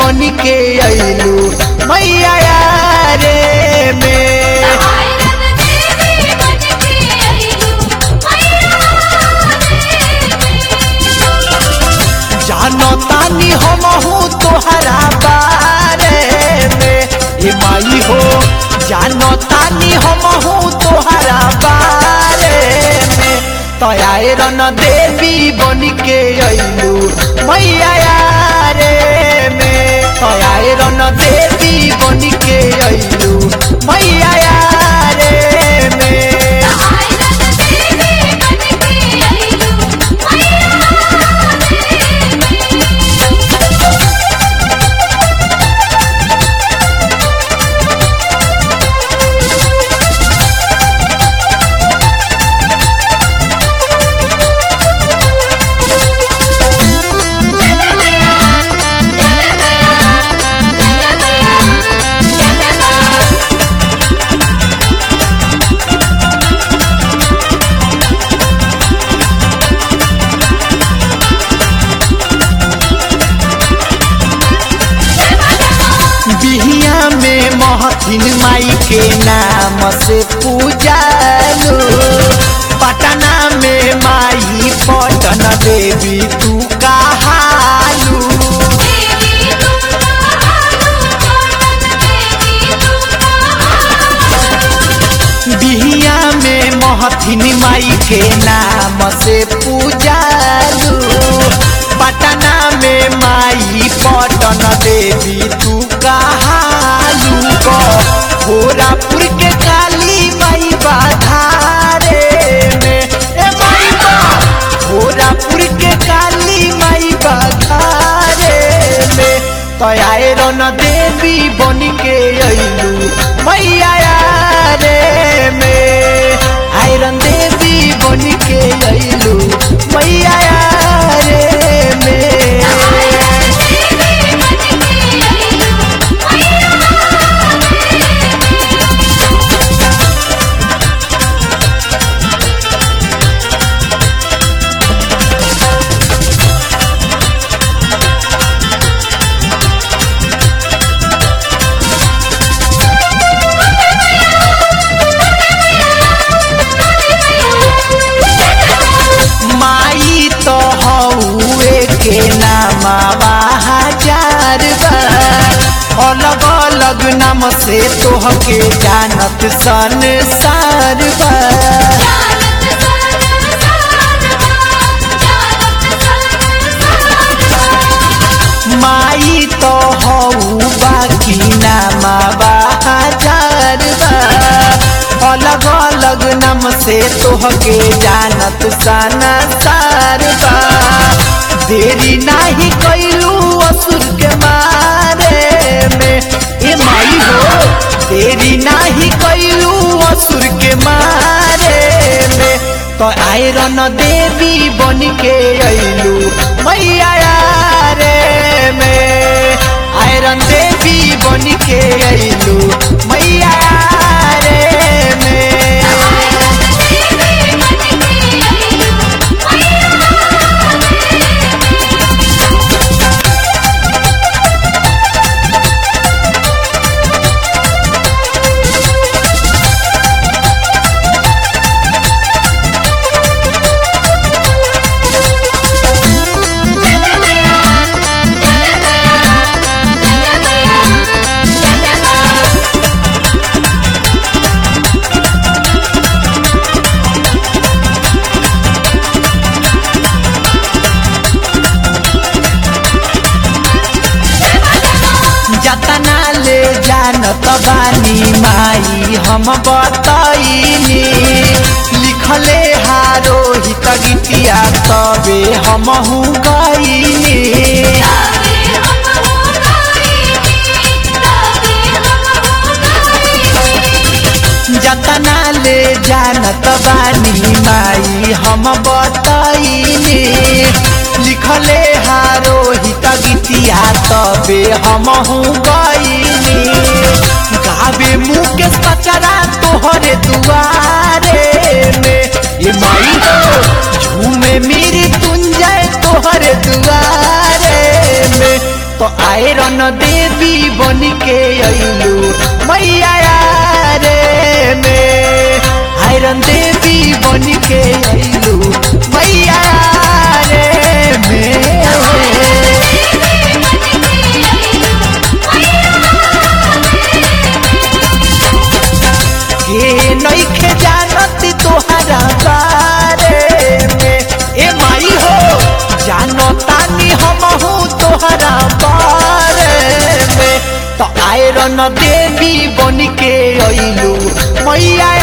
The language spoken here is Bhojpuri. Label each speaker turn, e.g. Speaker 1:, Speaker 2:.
Speaker 1: बन के अइलू मैया रे में
Speaker 2: आयरन देवी बन के आइलू मैया
Speaker 1: जानो तानी हम हूँ तोहरा बारे में ए माई हो जानो तानी हम हूँ तोहरा बारे में तयाए रन देवी बन के अइलू मैया रे में तयाए रन देवी बन के अइलू मैया रे में
Speaker 2: आयरन देवी बन के आइलू
Speaker 1: बिहिया में महथिन माई के नाम से पूजालू पटना में माई पटन देवी तू कहालू
Speaker 2: देवी तुम कहालू देवी तुम कहालू
Speaker 1: बिहिया में महथिन माई के नाम से पूजालू पटना में माई पटन देवी तू कहालू भोरापुर के काली माई बाधारे में ए माई बा भोरापुर के काली माई बाधारे में तयाए रन देवी बन के अइलू मैया रे में आयरन देवी बन के अइलू मैया रे में माई तो हौए के नामा हजार बा अलग अलग नाम से तोहके जानत संसार बा माई तो हऊ बाकी नामा हजार बा अलग अलग नाम से तोहके जानत संसार बा देरी नाही कैलू असुर के मारे में ए माई हो देरी नाही कैलू असुर के मारे में तो आयरन देवी बन के अइलू मैया रे में आयरन देवी बन के अइलू मैया रे में जतना ले जानत बानी माई हम बतैनी लिखले हारो हित गीतिया तबे हमहू गईनी जतना ले जानत बानी माई हम बतैनी लिखले हारो हित गीतिया तबे हमहू गईनी गावे मुकेश पचरा तोहरे दुआरे में ये माई हो झूमे मेरी तुंजय तोहरे दुआरे में तो आयरन देवी बन के अइलू मैया रे में आयरन देवी बन के अइलू मैया रे में के नइखे जानत तोहरा बारे में ए माई हो जानतानी हमहू तोहरा बारे में तो आयरन देवी बन के अइलू मैया